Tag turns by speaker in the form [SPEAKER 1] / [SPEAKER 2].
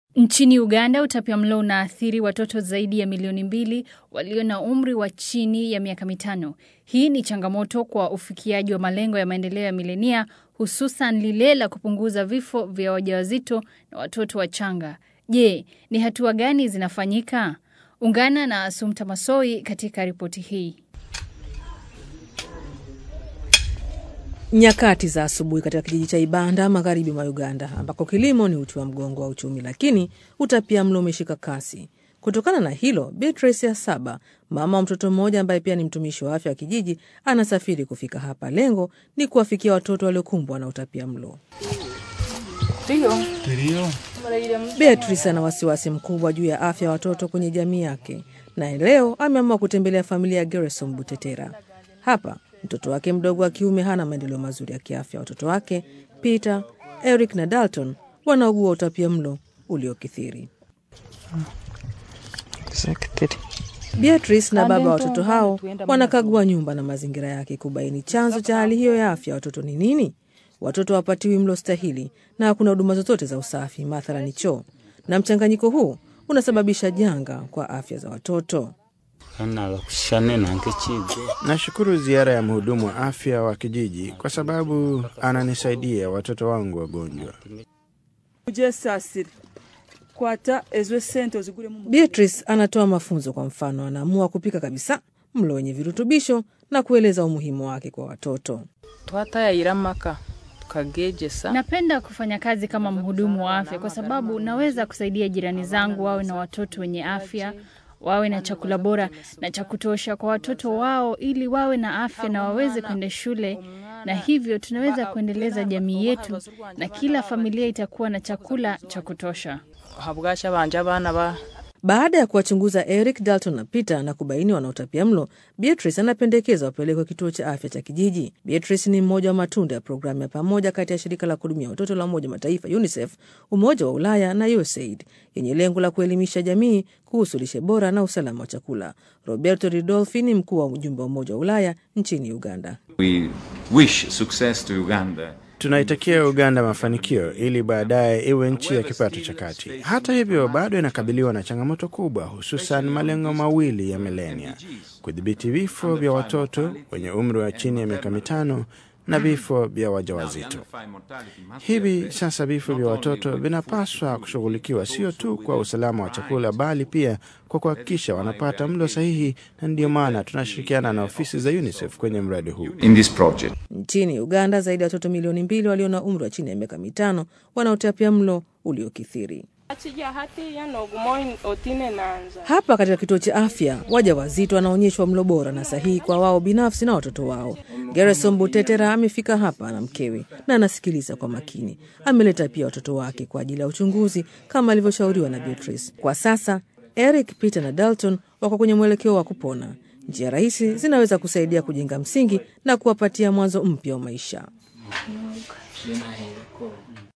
[SPEAKER 1] Nchini Uganda, utapiamlo unaathiri watoto zaidi ya milioni mbili walio na umri wa chini ya miaka mitano. Hii ni changamoto kwa ufikiaji wa malengo ya maendeleo ya milenia, hususan lile la kupunguza vifo vya wajawazito na watoto wachanga. Je, ni hatua gani zinafanyika? Ungana na Asumta Masoi katika ripoti hii.
[SPEAKER 2] Nyakati za asubuhi katika kijiji cha Ibanda magharibi mwa Uganda, ambako kilimo ni uti wa mgongo wa uchumi, lakini utapiamlo umeshika kasi. Kutokana na hilo, Beatrice ya saba, mama wa mtoto mmoja ambaye pia ni mtumishi wa afya wa kijiji, anasafiri kufika hapa. Lengo ni kuwafikia watoto waliokumbwa na utapiamlo. Beatrice ana wasiwasi mkubwa juu ya afya ya watoto kwenye jamii yake, na leo ameamua kutembelea familia ya Gerson Butetera. Hapa mtoto wake mdogo wa kiume hana maendeleo mazuri ya kiafya. Watoto wake Peter, Eric na Dalton wanaugua utapia mlo uliokithiri. Beatrice na baba wa watoto hao wanakagua nyumba na mazingira yake kubaini chanzo cha hali hiyo ya afya watoto ni nini. Watoto hawapatiwi mlo stahili na hakuna huduma zozote za usafi, mathalani choo, na mchanganyiko huu unasababisha janga kwa afya za watoto.
[SPEAKER 3] Nashukuru ziara ya mhudumu wa afya wa kijiji kwa sababu ananisaidia watoto wangu wagonjwa.
[SPEAKER 2] Beatrice anatoa mafunzo. Kwa mfano, anaamua kupika kabisa mlo wenye virutubisho na kueleza umuhimu wake kwa watoto.
[SPEAKER 1] Napenda kufanya kazi kama mhudumu wa afya kwa sababu naweza kusaidia jirani zangu wawe na watoto wenye afya wawe na chakula bora na cha kutosha kwa watoto wao ili wawe na afya na waweze kwenda shule, na hivyo tunaweza kuendeleza jamii yetu na kila familia itakuwa na chakula cha kutosha.
[SPEAKER 2] Baada ya kuwachunguza Eric, Dalton na Peter na kubaini wana utapia mlo, Beatrice anapendekeza wapelekwe kituo cha afya cha kijiji. Beatrice ni mmoja wa matunda ya programu ya pamoja kati ya shirika la kuhudumia watoto la Umoja Mataifa UNICEF, Umoja wa Ulaya na USAID yenye lengo la kuelimisha jamii kuhusu lishe bora na usalama wa chakula. Roberto Ridolfi ni mkuu wa ujumbe wa Umoja wa Ulaya nchini Uganda.
[SPEAKER 4] We wish success to Uganda.
[SPEAKER 3] Tunaitakia Uganda mafanikio ili baadaye iwe nchi ya kipato cha kati. Hata hivyo, bado inakabiliwa na changamoto kubwa, hususan malengo mawili ya milenia: kudhibiti vifo vya watoto wenye umri wa chini ya miaka mitano na vifo vya wajawazito. Hivi sasa vifo vya watoto vinapaswa kushughulikiwa sio tu kwa usalama wa chakula, bali pia kwa kuhakikisha wanapata mlo sahihi, na ndiyo maana tunashirikiana na ofisi za UNICEF kwenye mradi huu.
[SPEAKER 4] In this project.
[SPEAKER 2] Nchini Uganda, zaidi ya watoto milioni mbili walio na umri wa chini ya miaka mitano wanaotapia mlo uliokithiri. Hapa katika kituo cha afya, waja wazito wanaonyeshwa mlo bora na sahihi kwa wao binafsi na watoto wao. Gerson Butetera amefika hapa na mkewe na anasikiliza kwa makini. Ameleta pia watoto wake kwa ajili ya uchunguzi kama alivyoshauriwa na Beatrice. Kwa sasa Eric, Peter na Dalton wako kwenye mwelekeo wa kupona. Njia rahisi zinaweza kusaidia kujenga msingi na kuwapatia mwanzo mpya wa maisha.